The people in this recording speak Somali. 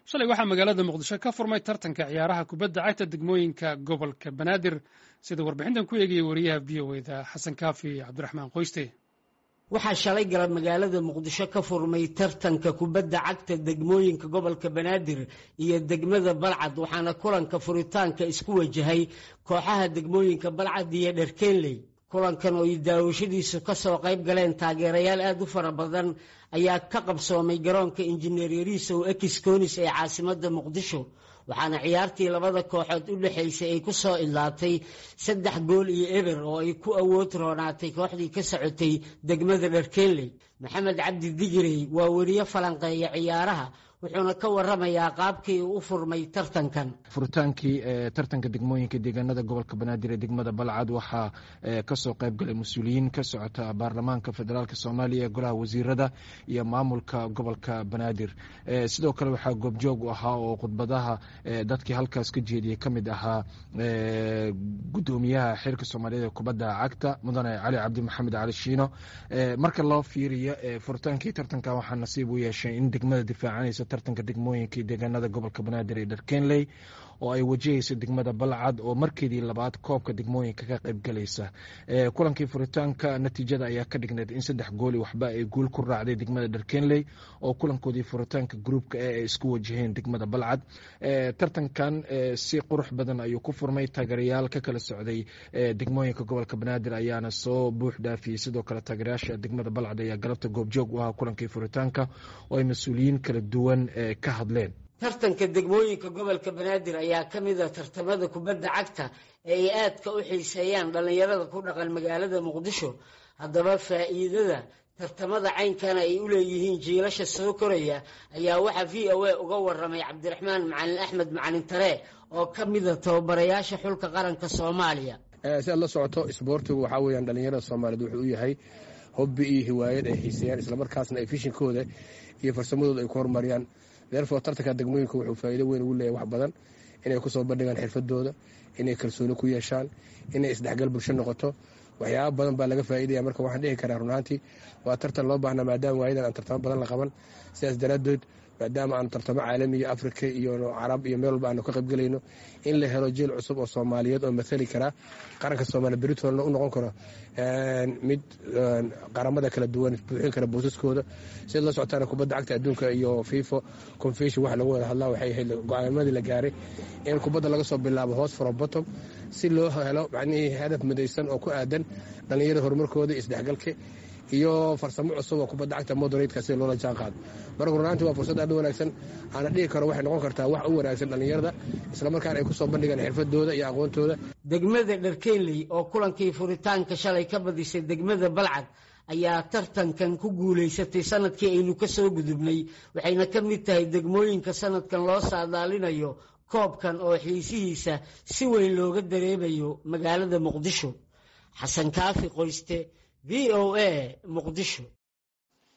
shalay waxaa magaalada muqdisho ka furmay tartanka ciyaaraha kubadda cagta degmooyinka gobolka banaadir sida warbixintan ku eegayay wariyaha v o eda xasan kaafi cabdiraxmaan qoyste waxaa shalay galab magaalada muqdisho ka furmay tartanka kubadda cagta degmooyinka gobolka banaadir iyo degmada balcad waxaana kulanka furitaanka isku wajahay kooxaha degmooyinka balcad iyo dherkeenley kulankan oo ay daawashadiisu ka soo qayb galeen taageerayaal aad u fara badan ayaa ka qabsoomay garoonka injineer yariisow ekiskonis ee caasimadda muqdisho waxaana ciyaartii labada kooxood u dhexaysay ay ku soo idlaatay saddex gool iyo eber oo ay ku awood roonaatay kooxdii ka socotay degmada dharkeenley maxamed cabdi digirey waa weriye falanqeeya ciyaaraha wuxuuna ka waramayaa qaabkii uu u furmay tartankan furitaankii tartanka degmooyinka deegaanada gobolka banaadir ee degmada balcad waxaa kasoo qayb galay mas-uuliyiin ka socota baarlamaanka federaalk soomaaliya ee golaha wasiirada iyo maamulka gobolka banaadir sidoo kale waxaa goobjoog u ahaa oo khudbadaha dadkii halkaas ka jeediyey ka mid ahaa gudoomiyaha xeerka soomaaliyeed ee kubadda cagta mudane cali cabdi maxamed cali shiino marka loo fiiriyo furitaankii tartanka waxaa nasiib u yeeshay in degmada difaacanaysa tartanka degmooyinka deegaanada gobolka banaadir ee dharkenley oo ay wajahaysa degmada balcad oo markeedii labaad koobka degmooyinka ka qayb galaysa kulankii furitaanka natiijada ayaa ka dhigneed in saddex gooli waxba ay guul ku raacday degmada dharkenley oo kulankoodii furitaanka gruupka e ay isku wajaheen degmada balcad tartankan si qurux badan ayuu ku furmay taageerayaal ka kala socday degmooyinka gobolka banaadir ayaana soo buux dhaafiyey sidoo kale taageerayaasha degmada balcad ayaa galabta goobjoog u ahaa kulankii furitaanka oo ay mas-uuliyiin kala duwan ka hadleen tartanka degmooyinka gobolka banaadir ayaa ka mid a tartamada kubadda cagta ee ay aadka u xiiseeyaan dhallinyarada ku dhaqan magaalada muqdisho haddaba faa'iidada tartamada caynkana ay u leeyihiin jiilasha soo koraya ayaa waxaa v o a uga waramay cabdiraxmaan macalin axmed macalin tare oo ka mida tababarayaasha xulka qaranka soomaaliya si aad la socoto isboortigu waxaa weyaan dhallinyarada soomaaliyeed wuxuu u yahay hobbi iyo hiwaayad ay xiiseeyaan islamarkaasna ay fishinkooda iyo farsamadooda ay ku horumariyaan therefore tartanka degmooyinka wuxuu faa'iido weyn ugu leeyahy wax badan inay kusoo bandhigaan xirfadooda inay kalsooni ku yeeshaan inay isdhexgal bulsho noqoto waxyaaba badan baa laga faa'iidaya marka waxaan dhihi karaa runaantii waa tartan loo baahnaa maadaama waayadan aan tartamo badan la qaban sidaas daraaddeed maadaama aanu tartamo caalamiya afrika iyo carab iyo meel walba aanu ka qaybgelayno in la helo jeel cusub oo soomaaliyeed oo mathali karaa qaranka soomaaliya beritolna u noqon karo mid qaramada kala duwan buuxin kara boosaskooda sida la socotaana kubadda cagta adduunka iyo fifa confession waxa lagu wada hadlaa waxay ahayd go-aanimadii la gaaray in kubadda laga soo bilaabo hoos from bottom si loo helo macnihii hadaf midaysan oo ku aadan dhallinyarada horumarkooda isdhexgalka iyo farsamo cusub oo kubadda cagta moderatka sida loola jaan qaado marka runaantii waa fursad aad u wanaagsan aana dhihi karo waxay noqon kartaa wax u wanaagsan dhallinyarada islamarkaana ay kusoo bandhigaan xirfadooda iyo aqoontooda degmada dharkenley oo kulankii furitaanka shalay ka badisay degmada balcad ayaa tartankan ku guulaysatay sanadkii aynu ka soo gudubnay waxayna ka mid tahay degmooyinka sanadkan loo saadaalinayo koobkan oo xiisihiisa si weyn looga dareemayo magaalada muqdisho xasan kaafi qoyste v o a muqdisho